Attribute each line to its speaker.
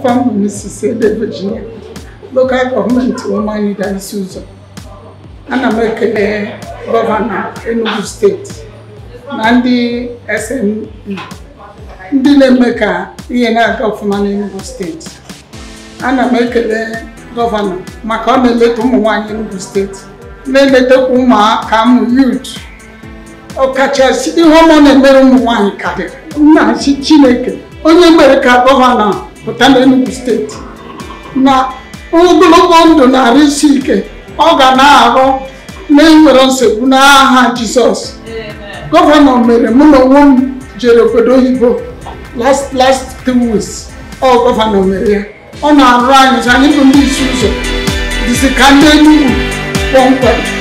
Speaker 1: afọ m bụ Mrs. Ede Virginia lokal gọọmenti Ụmụanịda isi ụzọ ana m ekele gọvanọ Enugu steeti na ndị SNE ndị na-eme ka ihe na-aga ọfụma n'Enugu steeti ana m ekele gọvanọ maka ọ na-eleta ụmụ nwaanyị Enugu steeti na-eletakwa ụmụaka ụmụ yut ọkachasị ihe ọma na-emere ụmụ nwaanyị karịrị nna-achị Chineke onye mere ka gọvanọ pụta n'Enugu steeti na ogologo ndụ na-arụ isi ike ọ ga na-arụ na-enwere nsogbu n'aha Jizọs gọvanọ mere mụ na onwe m jere obodo oyibo last last two weeks ọ gọvanọ mere ya ọ na-arụ anyị anyị bụ ndị isi ụzọ dịsị ka ndị Enugu kpọmkwem